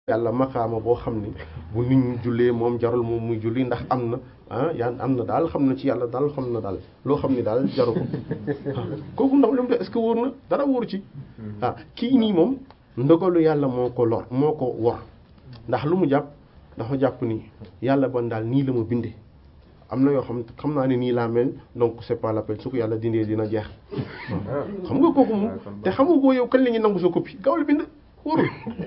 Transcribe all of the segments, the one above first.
yàlla maqaama boo xam ni bu nit ñi jullee moom jarul moom muy julli ndax am na ah yaa am na daal xam na ci yàlla daal xam na daal loo xam ni daal jaru ko kooku ndax lu mu def est-ce que wóor na dara wóor ci ah kii nii moom ndogalu yàlla moo ko lor moo ko wor ndax lu mu jàpp dafa jàpp ni yàlla ban daal nii la ma bindee am na yoo xam xam naa ne nii laa mel donc c'est pas la peine su ko yàlla dindee dina jeex xam nga kooku moom te xam nga ko yow kañ la ñuy nangu sa copie gaaw la bind wóorul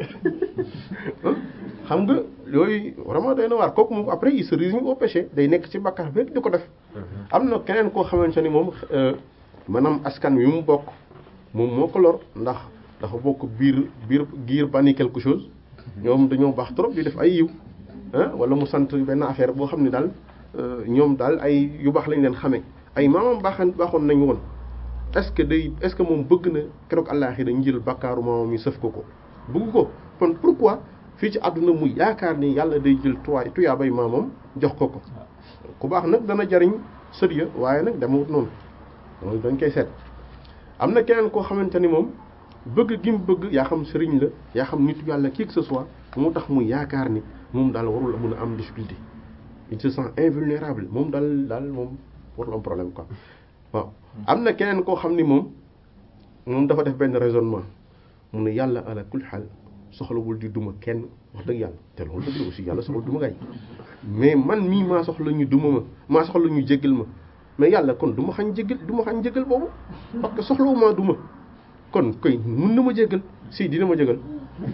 xam nga yooyu vraiment day na waar kooku moom après il se résigne au péché day nekk ci bàkkaar bi di ko def am na keneen koo xamante ni moom maanaam askan wi mu bokk moom moo ko lor ndax dafa bokk biir biir giir bani quelque chose ñoom dañoo baax trop di def ay yiw wala mu sant benn affaire boo xam ne daal ñoom daal ay yu baax lañ leen xamee ay maamam baaxan baaxoon nañu woon est-ce que day est-ce que moom bëgg na keroog àllaaxira dañu jël bakkaaru maamam yi sëf ko ko bëgg ko kon pourquoi fii ci àdduna muy yaakaar ni yàlla day jël tuwaay tuyaabay maamam jox ko ko ku baax nag dana jariñ sëriya waaye nag demewut noonu loolu dañ koy seet am na keneen koo xamante ni moom bëgg gi mu bëgg yaa xam sëriñ la yaa xam nitu yàlla qui que ce soit moo tax muy yaakaar ni moom daal warul mun a am difficulté il se sent invulnérable moom daal daal moom warul am problème quoi waaw am na keneen koo xam ni moom moom dafa def benn raisonnement mu ne yàlla ala kul xaal soxlawul di duma kenn wax dëgg yàlla te loolu dëgg la aussi yàlla soxla duma gay mais man mii maa soxla ñu duma ma maa soxla ñu jéggal ma mais yàlla kon du ma xañ jéggal du ma xañ jéggal boobu parce que soxlawu maa duma kon koy mun na ma jéggal si dina ma jéggal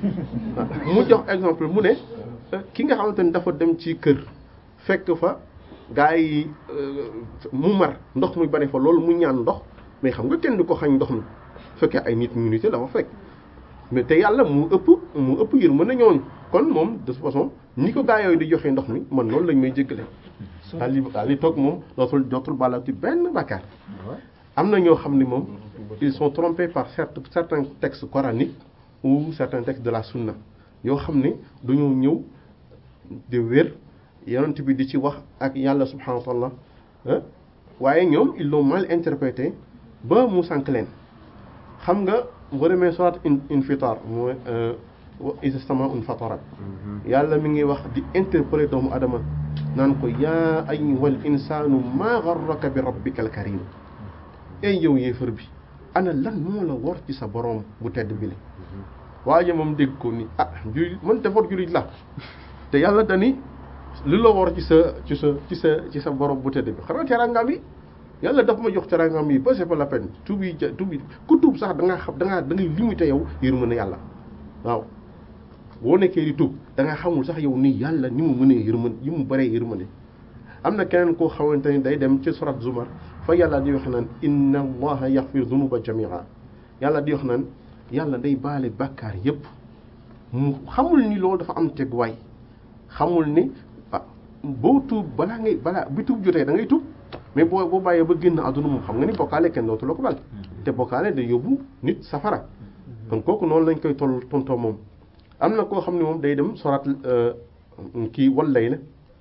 mu jox exemple mu ne ki nga xamante ni dafa dem ci kër fekk fa gaa yi mu mar ndox muy bari fa loolu mu ñaan ndox mais xam nga kenn du ko xañ ndox mi fekkee ay nit ñu nite la fa fekk mais te yàlla mu ëpp mu ëpp yër mën na ñooñu kon moom de toute façon ni ko gaa yooyu di joxe ndox mi man noonu lañ may jéggale daal di daal di toog moom dootul dootul bàllati benn bàkkaar am na ñoo xam ne moom ils sont trompés par certains certains textes coraniques ou certains textes de la sunna yoo xam ne dañoo ñëw di wér yonent bi di ci wax ak yàlla subhanahu wa taala waaye ñoom ils l'ont mal interprété ba mu sànk leen xam nga boo demee surat infitar mooy isa samaa'un fatarat yàlla mi ngi wax di interpeller doomu adama naan ko yaa ayyuhal insaanu maa garraka bi rabbikal karim ey yow yéefar bi ana lan moo la war ci sa borom bu tedd bi li waaye moom dégg ko ni ah jullit man defar jullit la te yàlla dani li la war ci sa ci sa ci sa ci sa borom bu tedd bi xanaa teraangaam yi yàlla daf ma jox teraangaam yi ba c'est pas la peine tuub yi tuub yi ku tuub sax da ngaa xam da ngaa da ngay limité yow yërmande yàlla waaw boo nekkee di tuub da nga xamul sax yow ni yàlla ni mu mënee yërmande yi mu bëree yërmande am na keneen koo xamante ni day dem ci surat zumar fa yàlla di wax naan inna allaha yaxfir dunuba jamia yàlla di wax naan yàlla day baale bàkkaar yépp mu xamul ni loolu dafa am teguwaay xamul ni ah boo tuub balaa ngay balaa bi tuub jotee da ngay tuub mais boo boo bàyyee ba génn àdduna moom xam nga ni bokkaale kenn dootu la ko bal te bokkaale day yóbbu nit safara kon kooku noonu lañ koy toll tontoo moom am na koo xam ne moom day dem sorat kii wallay la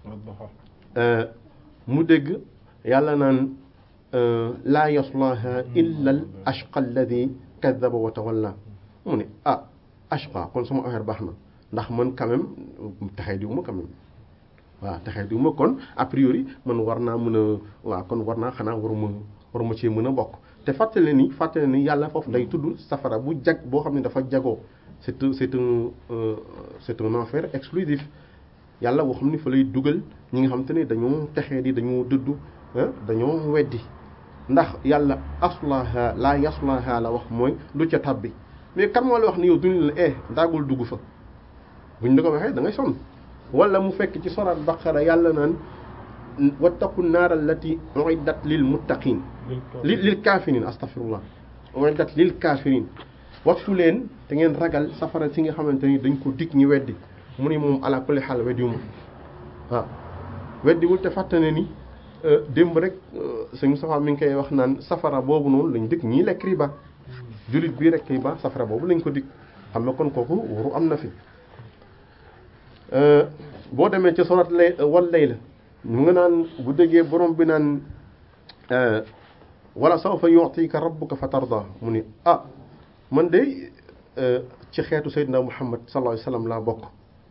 mu dégg yàlla naan laa yaslaha illa al ashqa alladi kadaba wa tawalla mu ne ah ashqa kon sama affaire baax na ndax man quand même taxee diwu ma quand même waaw taxee diwu ma kon a priori man war naa mën a waaw kon war naa xanaa waruma waruma cee mën a bokk te fàttale ni fàttale ni yàlla foofu day tudd safara bu jag boo xam ne dafa jagoo c'est un c'est un c'est un enfer exclusif yàlla boo xam ne fa lay dugal ñi nga xam te ne dañoo texee di dañoo dëddu dañoo weddi ndax yàlla aslaha laa yaslaha la wax mooy du ca tabbi mais kan moo la wax ni yow duñu la eh daagul dugg fa buñ la ko waxee da ngay sonn wala mu fekk ci soraat baqara yàlla naan wattaqu naar allati uiddat lil muttaqin li lil kafirin astaghfirullah uiddat lil kafirin wattu leen te ngeen ragal safara si nga xamante ni dañ ko dig ñi weddi mu ni moom ala kulli xaal weddiwuma waaw weddiwul te fàttane ni démb rek sëñ Moustapha mi ngi koy wax naan safara boobu noonu lañ dig ñii lekk riba jullit bii rek riba safara boobu lañ ko dig xam nga kon kooku waru am na fi boo demee ci sorat lay wal lay la ñu nga naan bu déggee borom bi naan wala sawfa yu'tika rabbuka fa tarda mu ni ah man de ci xeetu Seydina Muhammad sallallahu alayhi wasallam laa bokk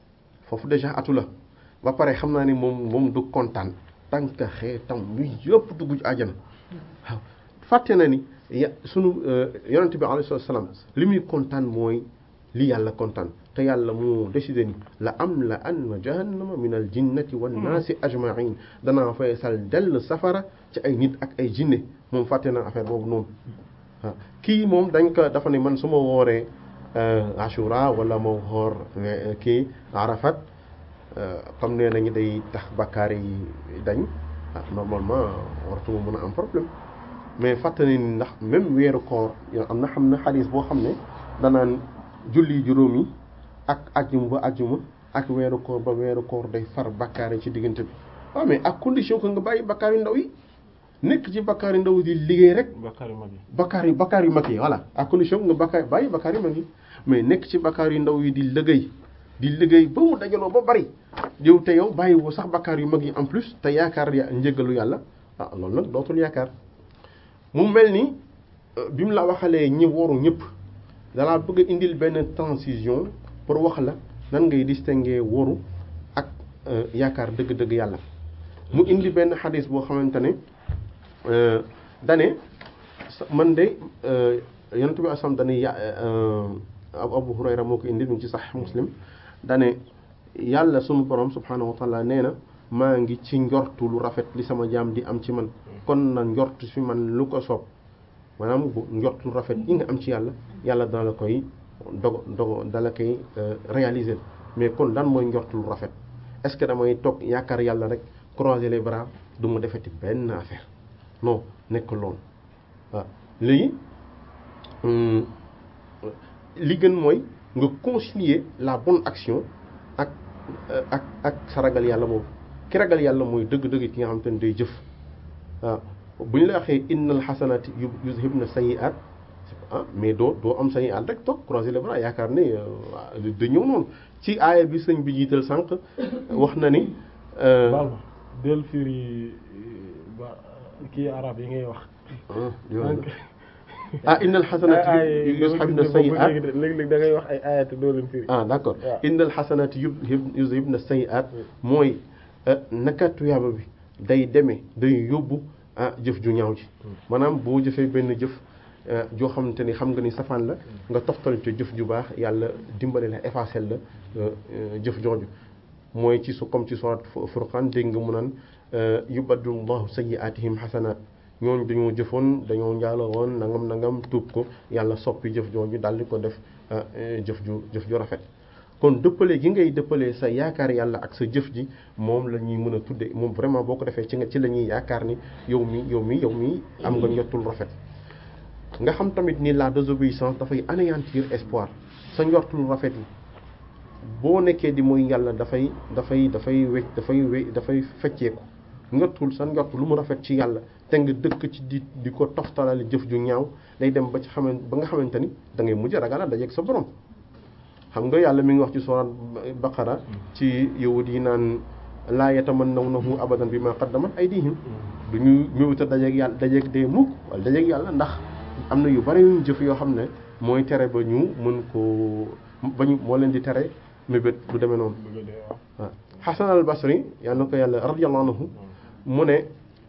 foofu déjà atu la ba pare xam naa ni moom moom du kontaan tant que xeetam wi yëpp dugg ci àjjana waaw fàtte na ni ya sunu yonent bi alayhi salaam li muy kontaan mooy li yàlla kontaan te yàlla moo décidé ni la am la anna jahannama min al jinnati wan naasi ajmain danaa fay sal dell safara ci ay nit ak ay jinne moom fàtte na affaire boobu noonu waaw kii moom dañ ko dafa ne man su ma wooree ashura wala ma woor kii arafat comme nee nañu day tax bakkaar yi dañ ah normalement wartuma mën a am problème mais fàttali ni ndax même weeru koor am na xam na xadis boo xam ne danaan julli juróom yi ak ajjuma ba ajjuma ak weeru koor ba weeru koor day far bakkaar yi ci diggante bi waaw mais ak condition que nga bàyyi bakkaar yu ndaw yi nekk ci bakkaar yu ndaw yi di liggéey rek bakkaar yu mag yi bakkaar yi bakkaar yu mag yi voilà ak condition nga bakkaar bàyyi bakkaar yu mag yi mais nekk ci bakkaar yu ndaw yi di liggéey di liggéey ba mu dajaloo ba bari yow te yow bàyyi woo sax bakkaar yu mag yi en plus te yaakaar ya njëgalu yàlla ah loolu nag dootul yaakaar mu mel ni bi mu la waxalee ñi woru ñëpp dalaa bëgg a indil benn transition pour wax la nan ngay distinguer woru ak yaakaar dëgg-dëgg yàlla mu indi benn xadis boo xamante ne dane man de yonent bi asam dane ya Abu Hurayra moo ko indi mu ci Sahih Muslim dane yàlla sunu borom subhanahu wa taala nee na maa ngi ci njortu lu rafet li sama jaam di am ci man kon na njortu fi man lu ko soob maanaam bu njortu lu rafet yi nga am ci yàlla yàlla dana la koy dogo dogo dala koy réaliser mais kon lan mooy njortu lu rafet est-ce que damay toog yaakaar yàlla rek croiser les bras du ma defeti benn affaire non nekk loolu waaw léegi li gën mooy nga concilier la bonne action ak ak ak sa ragal yàlla boobu ki ragal yàlla mooy dëgg-dëgg ki nga xam te ne day jëf waaw bu ñu la waxee innal xasanaati yuzhibna sayyi'at ah mais doo doo am sayyi'at rek toog croiser les bras yaakaar ne da ñëw noonu ci aaya bi sëñ bi jiital sànq wax na ni baal ma del firi ba kii arab yi ngay wax ah innal xasanaati yuzhibna sayyi'at léeg-léeg da ngay wax ay ayat doo leen firi ah d'accord innal xasanaati yuzhibna sayyi'at mooy naka tuyaaba bi day demee day yóbbu ah jëf ju ñaaw ji maanaam boo jëfee benn jëf joo xamante ni xam nga ni safaan la nga toftal ci jëf ju baax yàlla dimbale la effacer la jëf jooju mooy ci su comme ci surat Furqan dégg nga mu naan yubaddilu llahu sayyi'atihim xasanaat ñooñu dañoo jëfoon dañoo njaaloo woon nangam nangam tuub ko yàlla soppi jëf jooju daal di ko def jëf ju jëf ju rafet kon dëppale gi ngay dëppalee sa yaakaar yàlla ak sa jëf ji moom la ñuy mën a tudde moom vraiment boo ko defee ci nga ci la ñuy yaakaar ni yow mi yow mi yow mi am nga njottul rafet nga xam tamit ni la désobéissance dafay anéantir espoir sa njortul rafet yi boo nekkee di mooy yàlla dafay dafay dafay wecc dafay we dafay fecceeku njortul sa njort lu mu rafet ci yàlla te nga dëkk ci di di ko toftalale jëf ju ñaaw day dem ba ci xaman ba nga xamante ni da ngay mujj ragal a dajeeg sa borom xam nga yàlla mi ngi wax ci surat baqara ci yahud yi naan laa yatamannawnahu abadan bi ma qaddamat aydihim du ñu ñëwta dajeeg yàlla dajeeg dee mukk wala dajeeg yàlla ndax am na yu bari yuñ jëf yoo xam ne mooy tere ba ñu mën ko ba ñu moo leen di tere mébét bu demee noonu waaw Hasan al Basri yàlla na ko yàlla radiyallahu anhu mu ne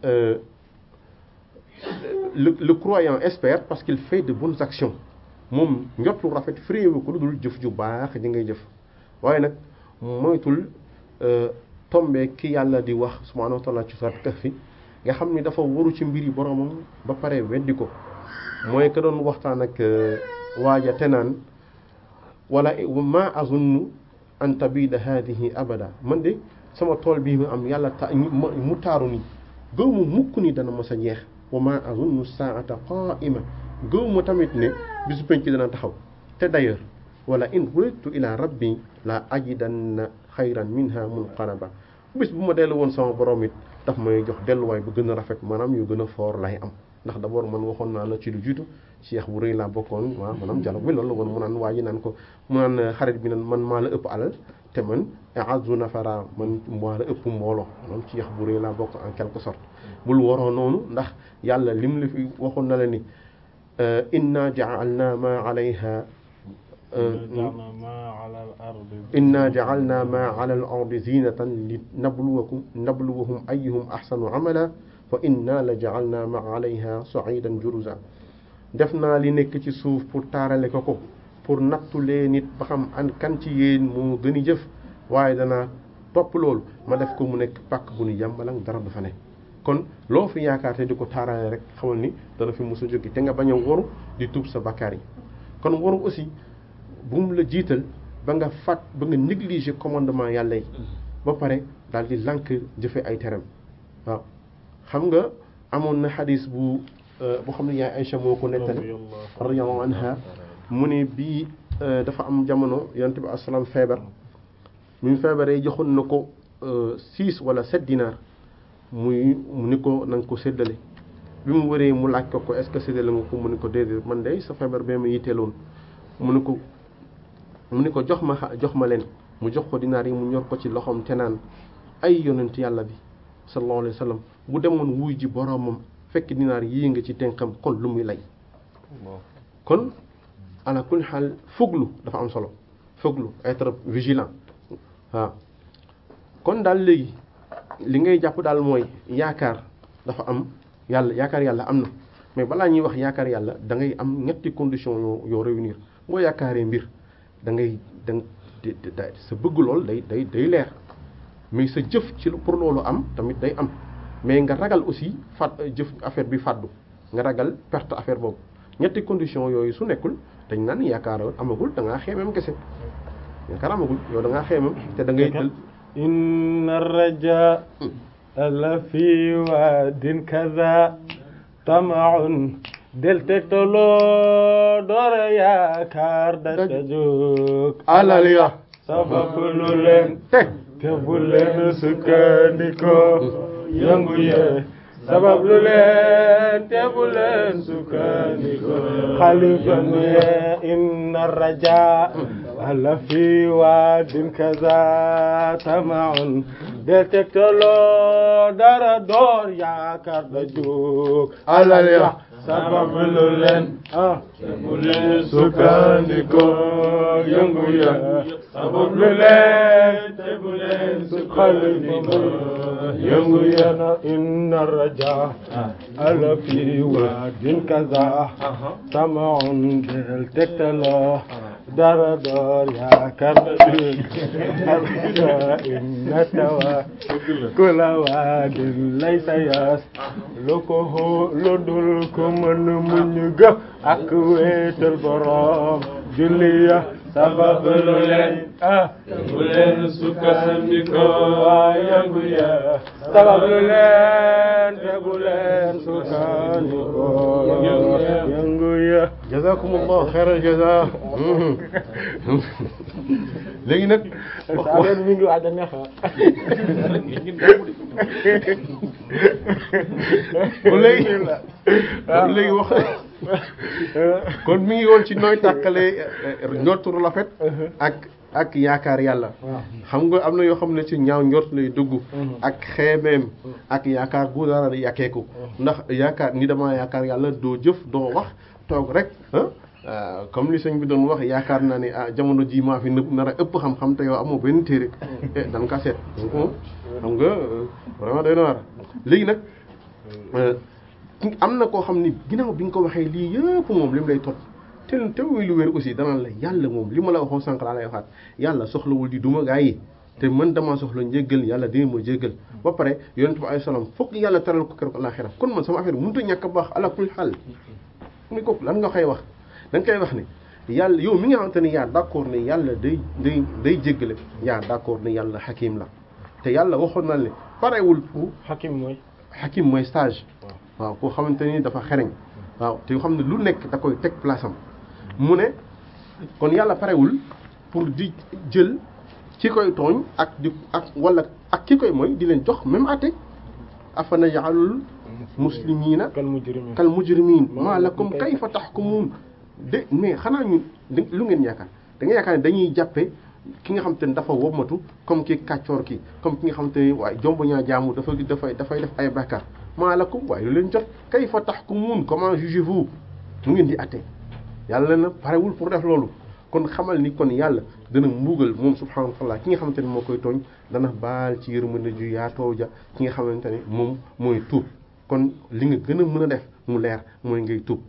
le le croyant espère parce qu'il fait de bonnes actions moom njot lu rafet fréewu ko lu dul jëf ju baax ji ngay jëf waaye nag moytul tombe ki yàlla di wax subhanahu wa ta'ala ci surat Kahfi nga xam ni dafa waru ci mbiri boromam ba pare weddi ko mooy ka doon waxtaan ak waaja te naan wala ma azunnu an tabida hadihi abada man de sama tool bii ma am yàlla ta mu taaru ni gëw ma mukk ni dana mos a jeex wa ma azunnu saata qaima gëw ma tamit ne bisu penc dana taxaw te d'ailleurs wala in ruditu ila rabbi la ajidanna xayran minha munqalaba bis bu ma dellu woon sama borom it daf may jox delluwaay bu gën a rafet maanaam yu gën a foor lay am ndax d'abord man waxoon naa la ci lu jiitu cheikh bu rëy laa bokkoon waaw maanaam dialogue bi loolu la woon mu naan waa ji naan ko mu naan xarit bi naan man maa la ëpp alal te man azu nafara man maa la ëpp mbooloo maanaam ci cheikh bu rëy laa bokk en quelque sorte bul waroo noonu ndax yàlla lim la fi waxoon na la ni inna ja'alna ma alayha ja'alna ma 'ala al-ardi inna ja'alna ma 'ala al-ardi zinatan li nabluwakum nabluwahum ayyuhum ahsanu 'amala wa inna la ja'alna ma 'alayha sa'idan juruza def naa li nekk ci suuf pour taarale ko ko pour nattulee nit ba xam an kan ci yéen moo gën a jëf waaye danaa topp loolu ma def ko mu nekk pàkk bu nu yàmbalang dara du fa ne kon loo fi yaakaar te di ko taarale rek xamal ni dana fi mos a jóge te nga bañ a waru di tuub sa bakkaar yi kon waru aussi bu mu la jiital ba nga fàtt ba nga négliger commandement yàlla yi ba pare daal di lànk jëfe ay teram waaw xam nga amoon na xadis bu boo xam ne yaay Aïcha moo ko nettali radiyallahu anha mu ne bii dafa am jamono yonent bi asalaam feebar mu feebaree joxoon na ko six wala sept dinar muy mu ni ko na nga ko séddale bi mu wëree mu laaj ko ko est-ce que séddale nga ko mu ni ko déedéet man de sa feebar bee ma yitteeloon mu ni ko mu ni ko jox ma jox ma leen mu jox ko dinaar yi mu ñor ko ci loxoom te naan ay yonent yàlla bi sallallahu alayhi wa sallam bu demoon wuy ji boroomam fekk dinaar yii nga ci tënkam kon lu muy lay kon ala kulli xaal fuglu dafa am solo fuglu être vigilant waaw kon daal léegi li ngay jàpp daal mooy yaakaar dafa am yàlla yaakaar yàlla am na mais balaa ñuy wax yaakaar yàlla da ngay am ñetti condition yoo yoo réunir boo yaakaaree mbir da ngay da sa bëgg lool day day day leer mais sa jëf ci pour loolu am tamit day am mais nga ragal aussi fat jëf affaire bi fàddu nga ragal perte affaire boobu ñetti condition yooyu su nekkul dañ naan yaakaar amagul da ngaa xeemem kese yaakaar amagul yow da ngaa xeemem te da ngay jël inna raja la fi waadin kaza tamaun del tegtaloo doora yaakaar da ca jóg alal ya sababu lu leen te te bu leen sukkandikoo yëngu ye sabab lu leen te bu leen sukkandikoo xalifa ne inna raja ala fi waadin kaza tamaun del tegtaloo dara door yaakaar da jóg alal ya sabab lu leen ah te bu leen sukkandikoo yëngu ye sabab lu leen te bu leen sukkandikoo yëngu ye na inna raja ala fi waadin kaza tamaun del tegtaloo dara door yaakaar da jóg inna tawa kula waadin laysa yas lu ko hoo lu dul ko mën muñ ga ak wéetal borom julliya sabab lu leen ah bu leen sukkandikoo waa yëngu ya sabab lu leen te bu leen sukkandikoo yëngu ya jazakumullah xayral jaza léegi nag affaire mi ngi waaj a neex kon léegi kon léegi wax kon mi ngi woon ci nooy tàqale njortu rafet ak ak yaakaar yàlla xam nga am na yoo xam ne ci ñaaw njort lay dugg ak xeemeem ak yaakaar gu dara yàkkeeku ndax yaakaar ni dama yaakaar yàlla doo jëf doo wax toog rek ah comme li sëñ bi doon wax yaakaar naa ne ah jamono ji maa fi nëpp nar a ëpp xam-xam te yow amoo benn téere eh dan ka seet donc xam nga vraiment day na war léegi nag am na koo xam ni ginnaaw bi nga ko waxee lii yëpp moom li mu lay tot te te muy lu wér aussi danaan la yàlla moom li ma la waxoon sànq laa lay waxaat yàlla soxlawul di duma gaa yi te man damaa soxla njéggal yàlla dina ma jéggal ba pare yonent bi alayhi salaam foog yàlla teral ko keroog alaxira kon man sama affaire mënut a ñàkk a baax ala kulli xaal muy kooku lan nga koy wax da nga koy wax ne yàlla yow mi nga xamante ni yaa d'accord ne yàlla day day day jéggale yaa d'accord ne yàlla xakim la te yàlla waxoon na ne parewul pour xakim mooy xakim mooy stage waaw koo xamante ni dafa xereñ waaw te yoo xam ne lu nekk da koy teg place am mu ne kon yàlla parewul pour di jël ci koy tooñ ak di ak wala ak ki koy mooy di leen jox même atte afana ya'alul muslimiina kal mujrimin kal mujrimin maa lakum kayfa tahkumun de mais xanaa ñu lu ngeen yaakaar da nga yaakaar ne dañuy jàppe ki nga xam te ne dafa womatu comme ki kàccoor ki comme ki nga xam te ne waaye jomb ñaa jaamu dafa dafay dafay def ay bàkkaar maa lakum waaye lu leen jot kayfa tahkumun comment jugez-vous mu ngeen di atte yàlla na parewul pour def loolu kon xamal ni kon yàlla dana mbugal moom subhanahu wa taala ki nga xamante ne moo koy tooñ dana baal ci yërmande ju yaatoo ja ki nga xamante ne moom mooy tuub kon li nga gën a mën a def mu leer mooy ngay tuub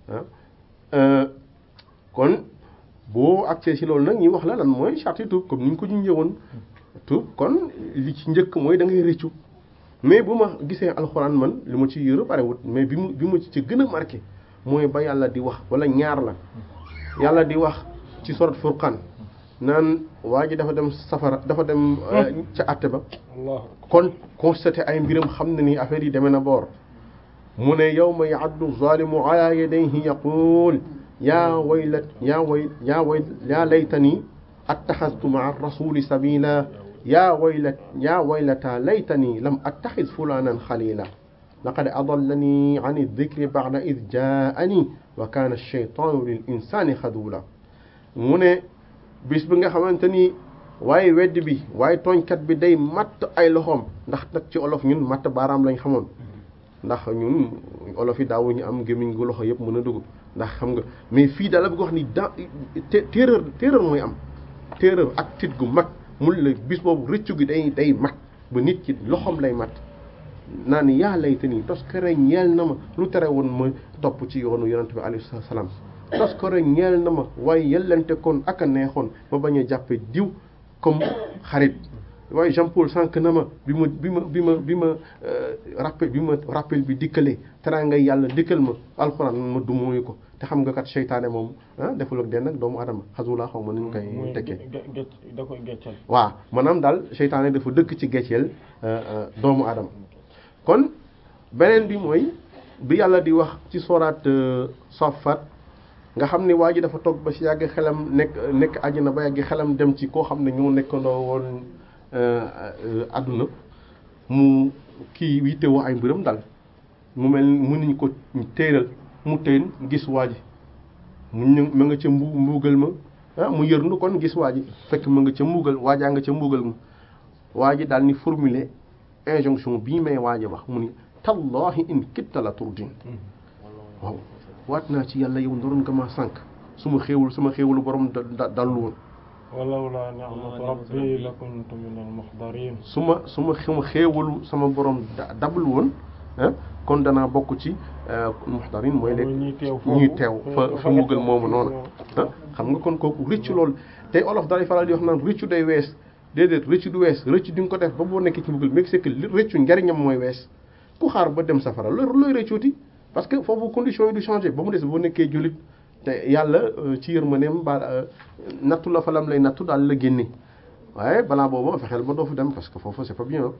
ah kon boo accès ci loolu nag ñuy wax la lan mooy charte tuub comme ni ñu ko junjee woon tuub kon li ci njëkk mooy da ngay rëccu mais bu ma gisee alxuraan man li ma ci yëru barewut mais bi mu bi ma ci gën a marqué mooy ba yàlla di wax wala ñaar la yàlla di wax ci sorat furqan naan waa ji dafa dem safara dafa dem ca àtte ba kon constaté ay mbiram xam ne ni affaire yi demee na boor mu ne yawma ya'addu zalimu ala yadayhi yaqul yaa waylat yaa way yaa way yaa laytani attaxastu maa rasuli sabila yaa waylat yaa waylata laytani lam attaxis fulanan xalila laqad adallani an aldikri ba'da id jaani wa kaana alcheytaanu lil insani xadula mu ne bis bi nga xamante ni waaye wedd bi waaye tooñkat bi day matt ay loxoom ndax nag ci olof ñun matt baaraam lañ xamoon ndax ñun olof yi daawuñu am gémmiñ gu loxo yëpp mën a dugg ndax xam nga mais fii daal la bëgg wax ni da terreur terreur mooy am terreur ak tit gu mag mun la bis boobu rëccu gi day day mat ba nit ki loxoom lay mat naa ni yaa layta nii tos kere ñeel na ma lu tere woon ma topp ci yoonu yonent bi alayhi salaam tos kere ñeel na ma waaye yellante kon ak a neexoon ma bañ a jàppe diw comme xarit waaye Jean Paul sànq na ma bi ma bi ma bi ma bi ma rappel bi ma rappel bi dikkalee teraanga yàlla dikkal ma alxuraan ma du mooyu ko te xam nga kat seytaane moom ah deful ak den nag doomu adama xasula xaw ma nu ñu koy tekkee da koy geccal waaw maanaam daal seytaane dafa dëkk ci gecceel doomu adama kon beneen bi mooy bi yàlla di wax ci sooraat Saffat nga xam ne waa ji dafa toog ba si yàgg xelam nekk nekk àjjana ba yàgg xelam dem ci koo xam ne ñoo nekkandoo woon àdduna mu kii wittewoo ay mbiram dal mu mel mu niñ ko téeral mu teen gis waa ji mu ñu ma nga ca mbu mbuugal ma ah mu yërndu kon gis waa ji fekk ma nga ca mbuugal waajaa nga ca mbuugal ma waa ji daal ni formuler injonction bii may waaj a wax mu ni tallahi in kitta la turdin waaw waat naa ci yàlla yow ndoroon nga ma sànq su ma xéewul sama xéewalu borom da dallu woon walawla ni'matu rabbi lakuntu min al-muhdarin su ma su ma sama xéewalu sama borom dablu woon kon danaa bokk ci muhdarin mooy léegi ñuy teew fa fa mbugal moomu noonu xam nga kon kooku rëccu loolu tey olof dalay faral di wax naan rëccu day wees déedéet rëccu du wees rëccu di nga ko def ba boo nekkee ci mbugal mais c'est que rëccu njariñam mooy wees ku xaar ba dem safara looy looy rëccuuti parce que foofu condition yi du changé ba mu des boo nekkee jullit te yàlla ci yërmandeem ba nattu la falam lay nattu daal la génne waaye balaa boobu fexeel ba doo fa dem parce que foofu c'est pas bien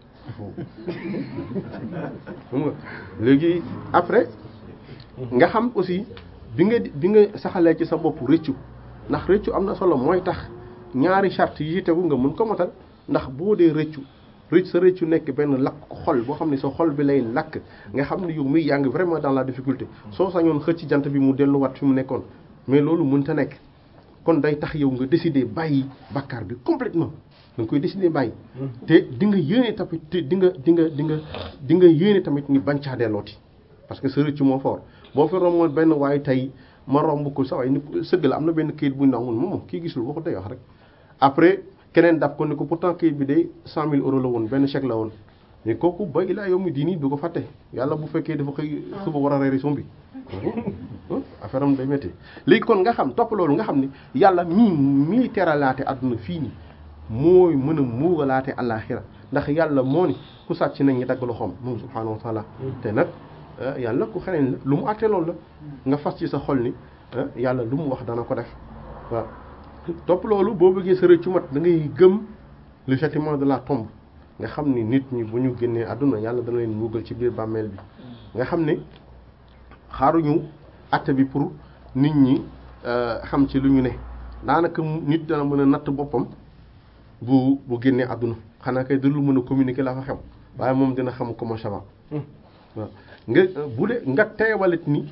nga léegi après nga xam aussi bi nga bi nga saxalee ci sa bopp rëccu ndax rëccu am na solo mooy tax ñaari charte yi tegu nga mën ko matal ndax boo dee rëccu rëcc sa rëccu nekk benn lakk xol boo xam ne sa xol bi lay lakk nga xam ne yow muy yaa ngi vraiment dans la difficulté soo sañoon xëcc jant bi mu delluwaat fi mu nekkoon mais loolu mënta nekk kon day tax yow nga décider bàyyi bakkaar bi complètement da nga koy décider bàyyi te di nga yéene tamit te di nga di nga di nga di nga yéene tamit ni bañ caa dellooti parce que sa rëccu moo fort boo fi romboon benn waaye tey ma romb ko sa waay ni sëgg la am na benn kayit bu ñu naan moom kii gisul waxu day wax rek après keneen daf ko ne ko pourtant kayit bi day cent mille euros la woon benn chèque la woon mais kooku ba ilaa yow mi diini du ko fàtte yàlla bu fekkee dafa xëy suba war a reeri sombi affaire am day métti léegi kon nga xam topp loolu nga xam ne yàlla mii mii teralaate àdduna fii nii mooy mën a muugalaate àllaaxira ndax yàlla moo ni ku sàcc nañ ñi dagg loxoom moom subhaanahu wa taala te nag yàlla ku xeneen la lu mu àtte loolu la nga fas ci sa xol ni yàlla lu mu wax dana ko def waaw topp loolu boo bëggee sa rëccu mat da ngay gëm le châtiment de la tombe nga xam ni nit ñi bu ñu génnee àdduna yàlla dana leen muugal ci biir bàmmeel bi nga xam ne xaaruñu àtte bi pour nit ñi xam ci lu ñu ne daanaka nit dana mën a natt boppam bu bu génnee àdduna xanaa kay dul mën a communiquer la fa xew waaye moom dina xam comment ça va waaw nga bu dee nga teewalit ni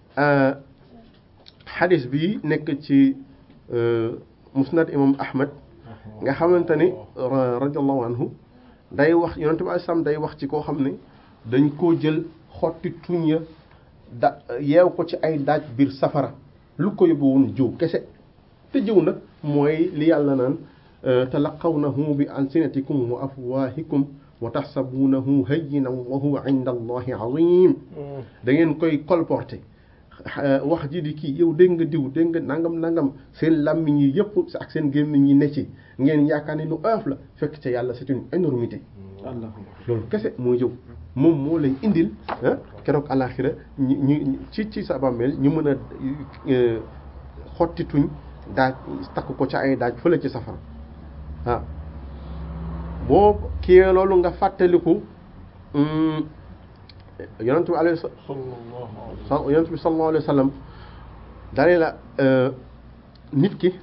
xadis bi nekk ci musnad imam ahmad nga xamante ni radiallahu anhu day wax yonente bi sam day wax ci koo xam ne dañ koo jël xotti tuñ ya da yeew ko ci ay daaj biir safara lu ko yóbbu woon jiw kese te jëw nag mooy li yàlla naan talaqawnahu bi alsinatikum wa afwahikum wa taxsabunahu hayyinan wa huwa inda allahi azim da ngeen koy colporté wax ji di kii yow dégg nga diw dégg nga nangam nangam seen làmmiñ yi yëpp ak seen gémmiñ yi ne ci ngeen yaakaar ne lu oyof la fekk ca yàlla c'est une énormité loolu kese mooy jëw moom moo lay indil keroog alaxira ñu ñu ci ci sa bàmmeel ñu mën a xotti tuñ daaj takk ko ca ay daaj fële ci safara waaw boo kii loolu nga fàttaliku yonent bi alayhi yonent bi sallallahu alayhi wa sallam dalee la nit ki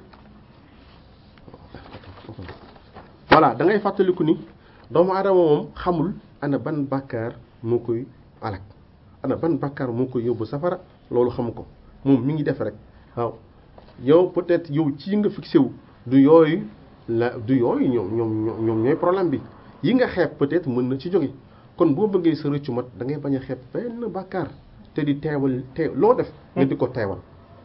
voilà da ngay fàttaliku ni doomu aadama moom xamul ana ban bàkkaar moo koy alak ana ban bàkkaar moo koy yóbbu safara loolu xamu ko moom mi ngi def rek waaw yow peut-être yow ci nga fixé wu du yooyu la du yooyu ñoom ñoom ñoom ñooy problème bi yi nga xeeb peut-être mën na ci jóge kon boo bëggee sa rëccu mat da ngay bañ a xeeb benn bàkkaar te di teewal teew loo def nga di ko teewal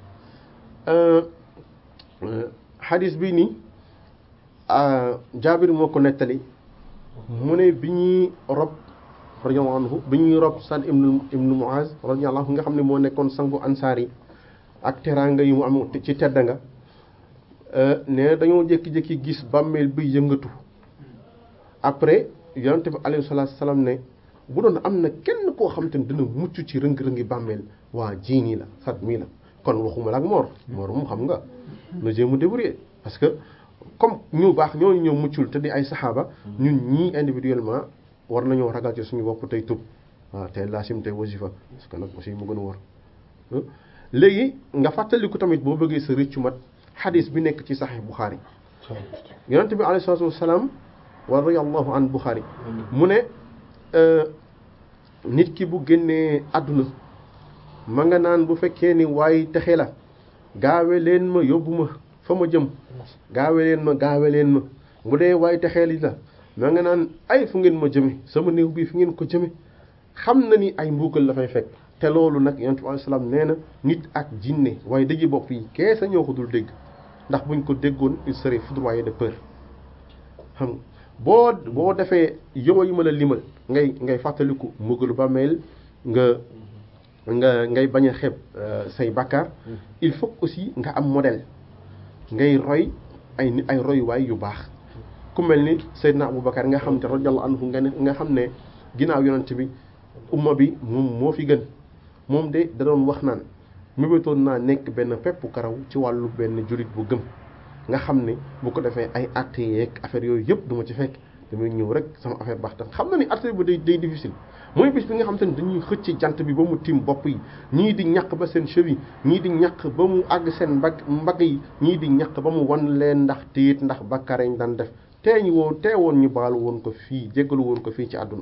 xadis bi nii jaabir moo ko nettali mu ne bi ñuy rob radiyallahu anhu bi ñuy rob Saad ibnu ibnu Muaz radiyallahu anhu nga xam ne moo nekkoon sangu ansaar yi ak teraanga yu mu am ci tedda nga ne dañoo jékki-jékki gis bàmmeel bi yëngatu après yonent bi alayhi salaatu salaam ne bu doon am na kenn koo xam te ne dina mucc ci rëng-rëngi bàmmeel waa jii nii la Saad mii la kon waxuma la ak Mor Mor moom xam nga na jéem a débrouiller parce que comme ñu baax ñooñu ñëw muccul te di ay saxaaba ñun ñii individuellement war nañoo ragal ci suñu bopp tey tub waaw tey laasim tey wasifa parce que nag aussi mu gën a war léegi nga fàttaliku tamit boo bëggee sa rëccu mat xadis bi nekk ci saxiix Buxaari yonente bi alayhi salaatu wasalaam wa radiyallahu an Buxaari mu ne nit ki bu génnee àdduna ma nga naan bu fekkee ni waaye texe la gaawe leen ma yóbbu ma fa ma jëm gaawe leen ma gaawe leen ma bu dee waaye texeeli la ma nga naan ay fu ngeen ma jëme sama néew bii fu ngeen ko jëme xam na ni ay mbuugal la fay fekk te loolu nag yonent bi alayhi salaam nee na nit ak jinne waaye dëji bopp yi keesa ñoo ko dul dégg ndax buñ ko déggoon il serait foudroyé de peur xam boo boo defee yow yi ma la limal ngay ngay fàttaliku mbugalu bàmmeel nga nga ngay bañ a xeeb say bàkkaar il faut aussi nga am modèle ngay roy ay nit ay royuwaay yu baax ku mel ni Seydina Aboubacar nga xam te radiyallahu anhu nga ne nga xam ne ginnaaw yonent bi umma bi moom moo fi gën moom de da doon wax naan mébétoon naa nekk benn peppu karaw ci wàllu benn jullit bu gëm nga xam ne bu ko defee ay atte yeeg affaire yooyu yëpp du ma ci fekk damay ñëw rek sama affaire baax tax xam na ni atte bi day day difficile mooy bis bi nga xam te ne dañuy xëcc jant bi ba mu tiim bopp yi ñii di ñaq ba seen cheveux ñii di ñaq ba mu àgg seen mbagg mbagg yi ñii di ñaq ba mu wan leen ndax tiit ndax bakkaar ñu daan def teeñ woo teewoon ñu baalu woon ko fii jéggalu woon ko fii ci àdduna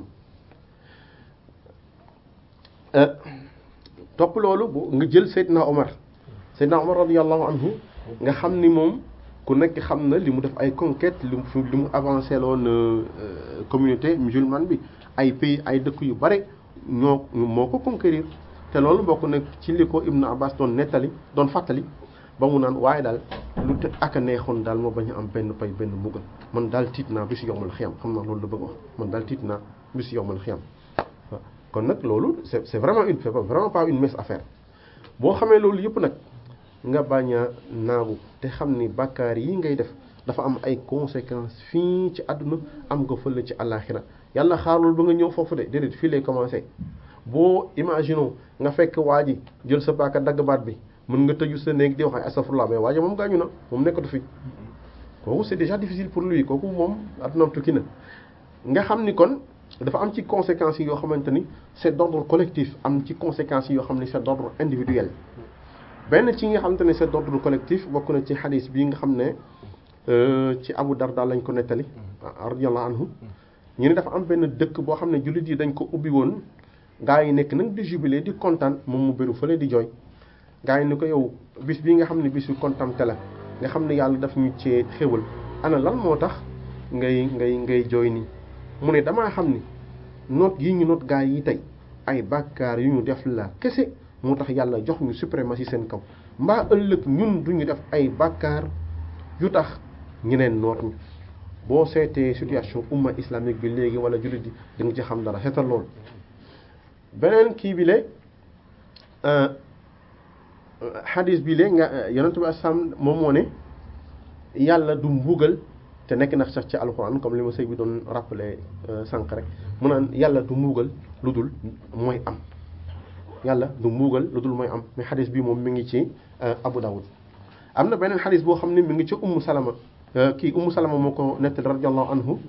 topp loolu bu nga jël Seydina Omar Seydina Omar radiyallahu anhu nga xam ni moom ku nekk xam na li mu def ay conquête li mu li mu avancé loon communauté musulmane bi ay pays ay dëkk yu bare ñoo moo ko conquérir te loolu bokk na ci li ko Ibn Abbas doon nettali doon fàttali ba mu naan waaye daal lu te ak a neexoon daal moo bañ a am benn pay benn mbugal man daal tiit naa bisu yowmal xiyam xam naa loolu la bëgg wax man daal tiit naa bisu yowmal xiyam waaw kon nag loolu c'est c'est vraiment une c'est vraiment pas une mince affaire boo xamee loolu yëpp nag nga bañ a naagu te xam ni bàkkaar yi ngay def dafa am ay conséquences fii ci àdduna am nga fële ci àllaaxira yàlla xaarul ba nga ñëw foofu de déedéet fii lay commencé boo imaginons nga fekk waa ji jël sa paaka dagg baat bi mën nga tëju sa néeg di wax ay astafurlah mais waa ji moom gaañu na moom nekkatu fi kooku c'est déjà difficile pour lui kooku moom addunaam tukki na nga xam ni kon dafa am ci conséquences yi yoo xamante ni c'est d'ordre collectif am ci conséquences yi yoo xam ne c'est d'ordre individuel benn ci nga xamante ne c'est d'ordre collectif bokk na ci xadis bii nga xam ne ci Abu Darda lañ ko nettali radiyallahu anhu ñu ne dafa am benn dëkk boo xam ne jullit yi dañ ko ubbi woon gaa yi nekk nag di jubilé di kontaan moom mu bëru fële di jooy gaa yi ni ko yow bis bii nga xam ne bisu kontaan te la nga xam ne yàlla daf ñu cee xéwal ana lan moo tax ngay ngay ngay jooy nii mu ne damaa xam ni noot yi ñu noot gaa yi tey ay bàkkaar yu ñu def la kese moo tax yàlla jox ñu suprématie seen kaw mbaa ëllëg ñun duñu def ay bàkkaar yu tax ñeneen noot ñu boo seetee situation umma islamique bi léegi wala jullit yi di nga ci xam dara seetal loolu beneen kii bi le xadis bi le nga yonent bi asalaam moom moo ne yàlla du mbugal te nekk na sax ci alxuraan comme li ma sëy bi doon rappelé sànq rek mu naan yàlla du mbugal lu dul mooy am yàlla du mbugal lu dul mooy am mais xadis bi moom mi ngi ci Abu Dawud am na beneen xadis boo xam ne mi ngi ci Ummu Salama kii Ummu Salama moo ko nettali radiyallahu anhu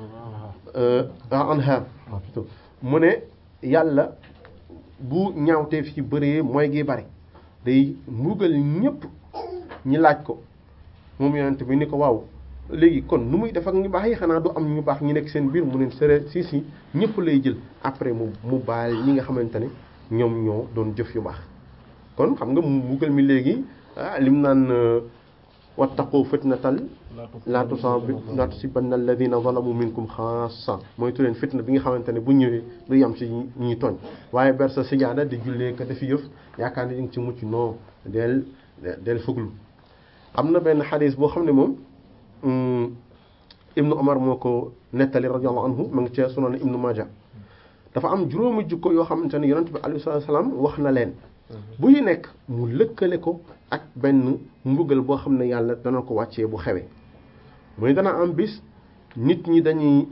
anha mu ne yàlla bu ñaawteef yi bëree mooy gi bari day mbugal ñëpp ñi laaj ko moom yonent bi ni ko waaw léegi kon nu muy def ak ñu baax yi xanaa du am ñu baax ñi nekk seen biir mu ne sere si si ñëpp lay jël après mu mu baal ñi nga xamante ne ñoom ñoo doon jëf yu baax kon xam nga mbugal mi léegi ah lim naan wattaqu fitnatal laa tusabi laa tusibanna alladina zalamu minkum xaasa mooy tu leen fitna bi nga xamante ne bu ñëwee du yam ci ñi tooñ waaye ber sa sijaada di jullee ka defi yëf yaakaar ne di nga ci mucc non del del fuglu am na benn xadis boo xam ne moom ibnu omar moo ko nettali radiallahu anhu ma ngi ci sunan ibnu maja dafa am juróomi jukko yoo xamante ne yonent bi alayhi salaam wax na leen bu ñu nekk mu lëkkale ko ak benn mbugal boo xam ne yàlla dana ko wàccee bu xewee muy dana am bis nit ñi dañuy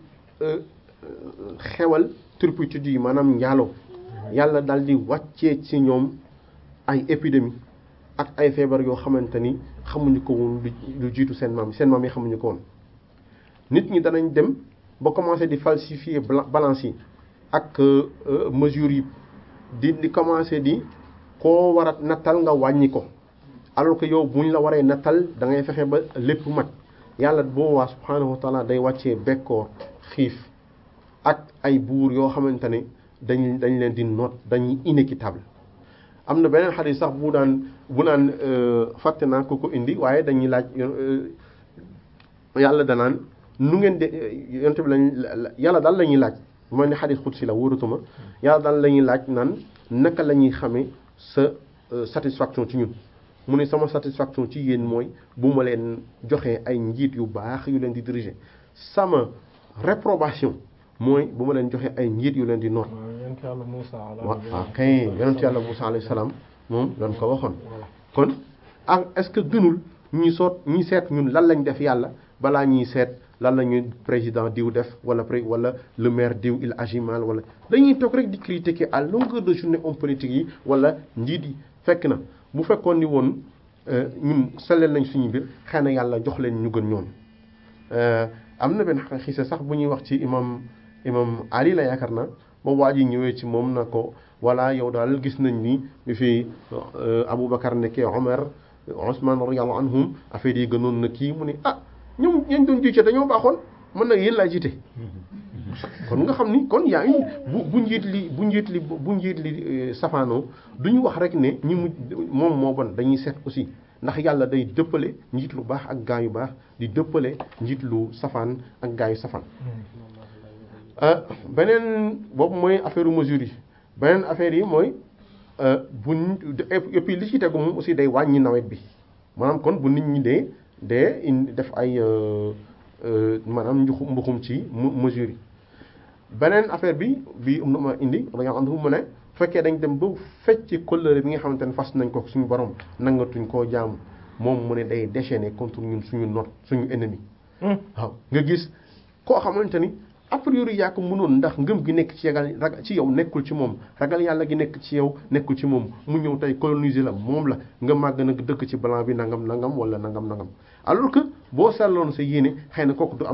xewal turpitude yi maanaam njaaloo yàlla daal di wàccee ci ñoom ay épidémie ak ay feebar yoo xamante ni xamuñu ko woon lu jiitu seen maam seen maam yi xamuñu ko woon nit ñi danañ dem ba commencé di falsifier balance yi ak mesures yi di di commencé di koo war a nattal nga wàññi ko alors que yow buñ la waree nattal da ngay fexe ba lépp mat yàlla boo waa subhanahu wa taala day wàccee bekkoor xiif ak ay buur yoo xamante ne dañ dañ leen di noot dañuy inéquitable am na beneen xadis sax bu daan bu naan fàtte naa ko ko indi waaye dañuy laaj yàlla danaan nu ngeen de yonte bi lañ yàlla daal la ñuy laaj bu ma ne xadis xudsi la wóoratuma yàlla daal la ñuy laaj naan naka la ñuy xamee sa satisfaction ci ñun mu ne sama satisfaction ci yéen mooy bu ma leen joxee ay njiit yu baax yu leen di diriger sama réprobation mooy bu ma leen joxee ay njiit yu leen di noot waaw waaw kay yonent yàlla Moussa alayhi salaam moom doon ko waxoon kon ak est-ce que gënul ñi soot ñi seet ñun lan lañ def yàlla balaa ñuy seet lan la ñuy président diw def wala pré wala le maire diw il agit mal wala dañuy toog rek di critiquer à longueur de journée homme politique yi wala njiit yi fekk na bu fekkoon ni woon ñun selleel nañ suñu mbir xëy na yàlla jox leen ñu gën ñoom am na benn xise sax bu ñuy wax ci imam imam Ali la yaakaar na ba waa ji ñëwee ci moom na ko voilà yow daal gis nañ ni bi fi Aboubacar nekkee Omar Ousmane radiyallahu anhum affaire yi gënoon na kii mu ne ah ñoom ñañ doon jiite dañoo baaxoon mën nag yéen laa jiite kon nga xam ni kon yaa ngi bu bu njiit li bu njiit li bu njiit li safaanoo du ñu wax rek ne ñi mu moom moo bon dañuy seet aussi ndax yàlla day dëppale njiit lu baax ak gaa yu baax di dëppale njiit lu safaan ak gaa yu safaan beneen boobu mooy affaire mesure yi beneen affaire yi mooy buñ et puis li ci tegu moom aussi day wàññi nawet bi maanaam kon bu nit ñi dee dee indi def ay maanaam njuxu mbuxum ci mesure yi beneen affaire bi bi um na ma indi dañoo am mu ne bu fekkee dañ dem ba fecc kóllëre bi nga xamante ne fas nañ ko suñu borom nangatuñ koo jaamu moom mu ne day déchaîner contre ñun suñu not suñu ennemi waaw nga gis koo xamante ni a priori yaa ko mënoon ndax ngëm gi nekk ci yagal ragal ci yow nekkul ci moom ragal yàlla gi nekk ci yow nekkul ci moom mu ñëw tey coloniser la moom la nga màgg nag dëkk ci blanc bi nangam nangam wala nangam nangam alors que boo seetloon sa yéene xëy na kooku du am